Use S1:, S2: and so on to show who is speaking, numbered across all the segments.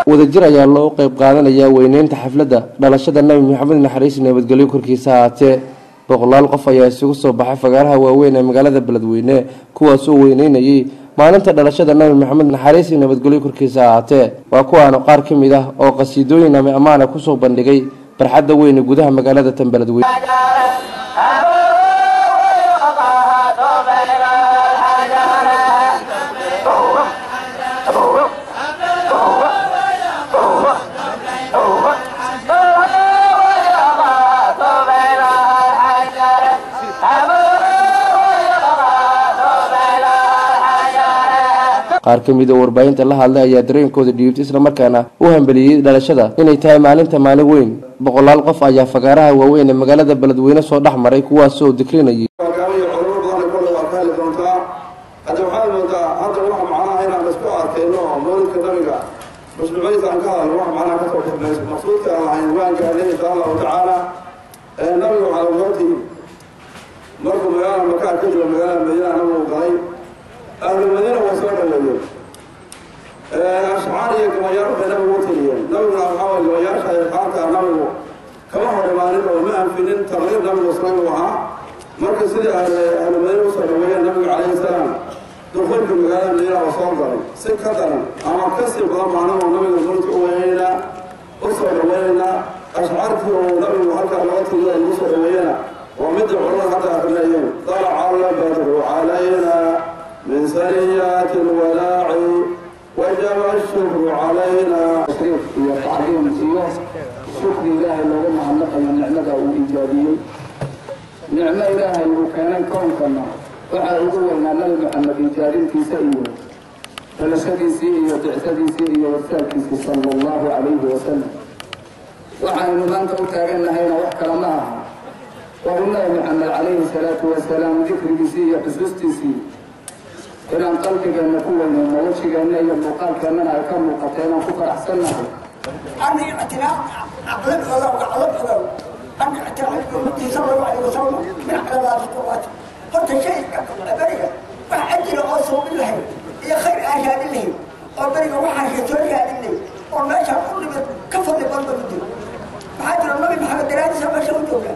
S1: wadajir ayaa loo qeyb qaadanaya weyneynta xafladda dhalashada nabi maxamed naxariis nabadgelyo korkiisa ahaatee boqolaal qof ayaa isugu soo baxay fagaaraha waaweyn ee magaalada beledweyne kuwaasoo weyneynayay maalinta dhalashada nabi maxamed naxariis iyo nabadgelyo korkiisa ahaatee waa kuwaana qaar ka mid ah oo qasiidooyin ama ammaana kusoo bandhigay barxadda weyne gudaha magaalada tan beledweyne qaar ka mid oo warbaahinta la hadlay ayaa dareenkooda dhiibtay islamarkaana u hambeliyey dhalashada inay tahay maalinta maalin weyn boqolaal qof ayaa fagaaraha waaweyn ee magaalada beledweyne soo dhex maray kuwaasoo dikrinayay
S2: hogaamiya culamo badan kolle waa ka heli doontaa hadda waxaad moodaa hadda wax macnaha inaan isku arkayno mawlidka nabiga mashruuciyadiisa aan ka hadalno wax macnaha kasoo xirnayso maqsuudka aan lahayn waan gaarnay insha allahu tacaala nabiga waxaa ogaatii markuu magaalada makaa ka jiro magaalada madiina nabigu galay ahlu madiina waa soo dhaweeyeen ashcaar iyo gabayaal bay nabigu u tiriyeen nabiguna waxaa waye gabayaasha iyo qaarka nabigu kama hor imaanin oo ma anfinin tarliib nabigu islaam u ahaa marka sidii ahlu madiina usoo dhaweeyeen nabiga calayhi salaam dukulka magaalada madiina oo soo galay si ka daran ama kasii badan maanagoo nabiga mulka u weynayna usoo dhaweynayna ashcaartii uu nabigu halkaa laga tiriyo lagu soo dhaweeyana waa midda culamada hadda akrinayeen dalaca albadru calayna من سريات الولاع وجب الشكر علينا
S3: تشريف iyo tacdiim iyo shukri ilaahay looga mahadnaqayo nicmada uu ijaabiyey nicmo ilaahay uu keenay koonkana waxaa ugu weynaa nabi maxamed ijaabintiisa iyo dhalashadiisii iyo bicsadiisii iyo warsaalkiisii sala allahu calayhi wasalam waxaynu maanta u taagannahayna wax kale ma aha waa u nabi maxamed calayhi salaatu wasalaam dikrigiisii iyo xusuustiisii inaan qalbigeenna ku weynayno wejigeenna iyo muuqaalkeennana ay ka muuqato inaan ku faraxsannahay
S4: أن اعتناء عقلك غلو عقلك غلو أن اعتناء أمتي صلى الله عليه وسلم من علامات القوات قلت شيء بريء وحجر أوصوا بالله يا خير أشهد الله وبريء وحن شتوري الله وما شاء كل من كفر لبرد بدي حاجر النبي محمد درادي سما شو تولا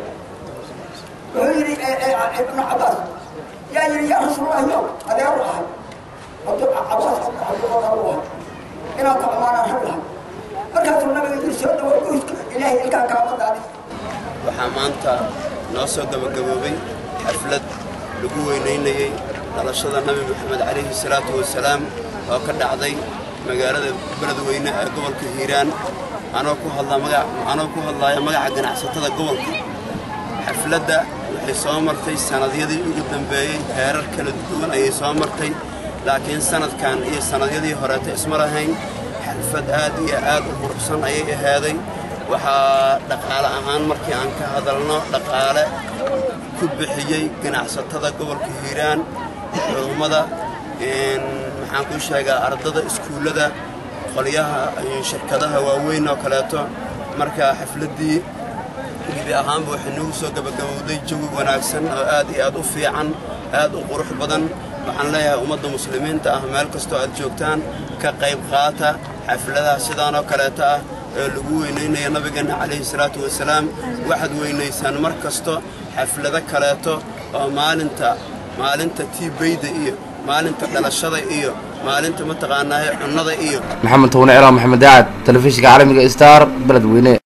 S4: ويري ابن عباس يا يري يا رسول الله يوم هذا يروح عبد عباس عبد الله إلى طعمان أهلها markaasuu nabiga yiri soo dhawo qoyska ilaahay ilkaa kaama daadin
S5: waxaa maanta noo soo gabagaboobay xaflad lagu weynaynayey dhalashada nabi maxamed calayhi salaatu wasalaam oo ka dhacday magaalada beledweyne ee gobolka hiiraan anoo ku hadlaa maga anoo ku hadlaaya magaca ganacsatada gobolka xafladda waxay soo martay sannadyadii ugu dambeeyey heerar kala duwan ayay soo martay laakiin sanadkan iyo sannadyadii horeeta isma lahayn xalfad aad iyo aad u quruxsan ayay ahaaday waxaa dhaqaale ahaan markii aan ka hadalno dhaqaale ku bixiyey ganacsatada gobolka hiiraan culummada maxaan kuu sheegaa ardada iskuullada qolyaha shirkadaha waaweyn oo kaleeto marka xafladdii gebi ahaanba waxay nagu soo gabagabowday jawi wanaagsan oo aad iyo aad u fiican aad u qurux badan waxaan leeyahay ummadda muslimiinta ah meel kastoo aad joogtaan ka qayb qaata xafladaha sidaanoo kaleeta ah ee lagu weynaynaya nabigeenna calayhi salaatu wasalaam waxaad weynaysaan mar kasto xaflado kaleeto oo maalinta maalinta tiibayda iyo maalinta dhalashada iyo maalinta mataqaanaaye cunnada iyo
S1: maxamed towne ciraa maxamed daacad telefishinka caalamiga star beledweyne